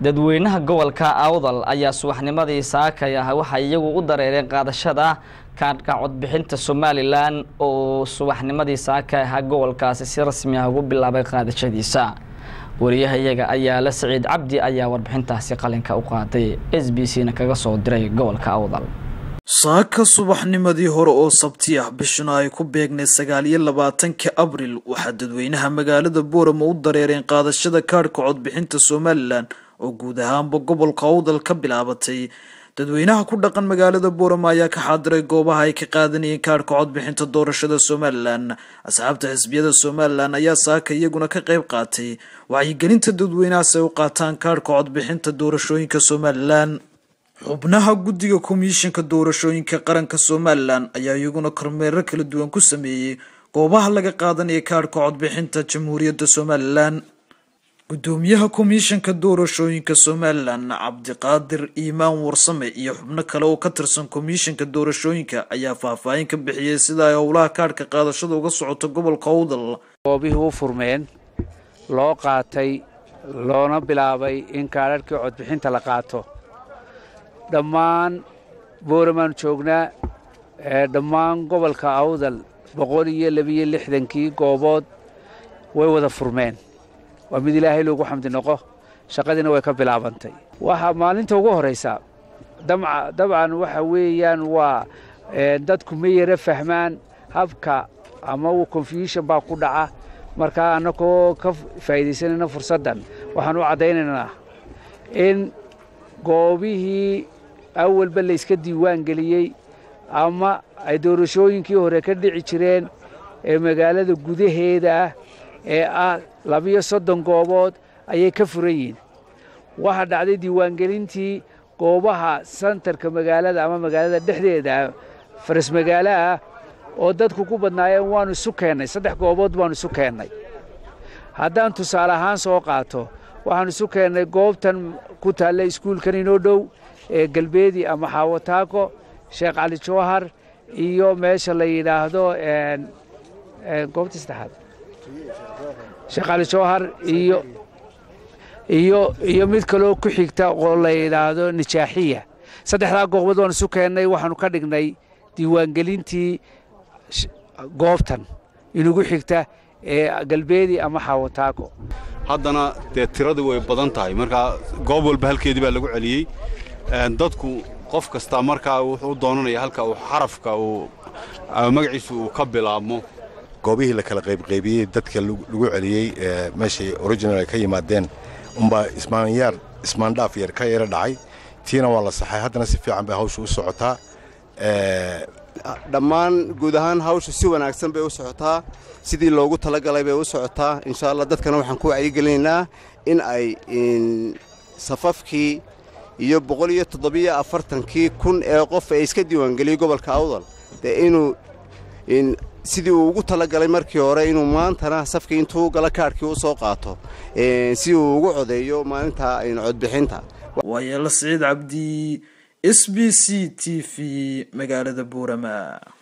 dadweynaha gobolka awdal ayaa subaxnimadii saakay ah waxay iyagu u dareereen qaadashada kaadhka codbixinta somalilan oo subaxnimadii saakay ahaa gobolkaasi si rasmi ah ugu bilaabay qaadashadiisa wariyaha iyaga ayaa la saciid cabdi ayaa warbixintaasi qalinka u qaaday s b c na kaga soo diray gobolka awdal saaka subaxnimadii hore oo sabti ah bishuna ay ku beegnay sagaal iyo labaatanka abril waxaa dadweynaha magaalada boorama u dareereen qaadashada kaadhka codbixinta somalilan oo guud ahaanba gobolka awdal ka bilaabatay dadweynaha ku dhaqan magaalada boorama ayaa ka xaadiray goobaha ay ka qaadanayeen kaadhka codbixinta doorashada somalilan asxaabta xisbiyada somalilan ayaa saaka iyaguna ka qayb qaatay wacyigelinta dadweynahaas ay u qaataan kaadhka codbixinta doorashooyinka somalilan xubnaha guddiga komishinka doorashooyinka qaranka somalilan ayaa iyaguna kormeero kala duwan ku sameeyey goobaha laga qaadanaya kaadhka codbixinta jamhuuriyadda somalilan gudoomiyaha komishanka doorashooyinka somalilan cabdiqaadir iimaan warsame iyo xubno kale oo ka tirsan komishanka doorashooyinka ayaa faahfaahin ka bixiyey sida ay howlaha kaadhka qaadashada uga socoto gobolka awdal goobihii u furmeen loo qaatay loona bilaabay in kaadharhkii codbixinta la qaato dhammaan booramaan joognaa dhammaan gobolka awdal boqol iyo labiyo lixdankii goobood way wada furmeen waa mid ilaahay loogu xamdi noqo shaqadiina way ka bilaabantay waxaa maalinta ugu horaysa dabcan waxa weeyaan waa dadku ma yara fahmaan habka ama confusion baa ku dhaca markaa annagoo ka faa'iidaysanayna fursaddan waxaan u caddaynaynaa in goobihii awalba layska diiwaan geliyey ama ay doorashooyinkii hore ka dhici jireen ee magaalada gudaheeda ah ee ah labiyo soddon goobood ayay ka furan yihiin waxaa dhacday diiwaangelintii goobaha santarka magaalada ama magaalada dhexdeeda faras magaalo ah oo dadku ku badnaayeen waannu isu keennay saddex goobood baannu isu keennay haddaan tusaale ahaan soo qaato waxaannu isu keennay goobtan ku taalla iskuulkan inoo dhow ee galbeedi ama xaawataako sheekh cali jawhar iyo meesha la yidhaahdo goobta saddexaad sheekh cali jawhar iyo iyo iyo mid kaloo ku xigta oo la yidhaahdo nijaaxiya saddexdaa goobood waan isu keennay waxaanu ka dhignay diiwaangelintii goobtan inugu xigta ee galbeedi ama xaawataako haddana dee tiradii way badan tahay markaa goob walba halkeedii baa lagu celiyey dadku qof kasta markaa wuxuu doonanaya halka uu xarafka uu magaciisu uu ka bilaabmo goobihii la kala qaybqaybiyey dadka lagu celiyey meeshay original ay ka yimaadeen umbaa ismaanyaar ismaandhaaf yar ka yara dhacay tiina waa la saxay haddana si fiican bay hawsha u socotaa dhammaan guud ahaan hawsha si wanaagsan bay u socotaa sidii loogu talagalay bay u socotaa insha allah dadkana waxaan ku wacyigelinaynaa in ay safafkii iyo boqol iyo toddobiyo afartankii kun ee qof ee iska diiwaangeliyey gobolka awdal dee inuu sidii uu ugu talagalay markii hore inuu maantana safkii intuu gala kaadhkii u soo qaato si uu ugu codeeyo maalinta codbixinta waayeela siciid cabdi s b c t v magaalada buurama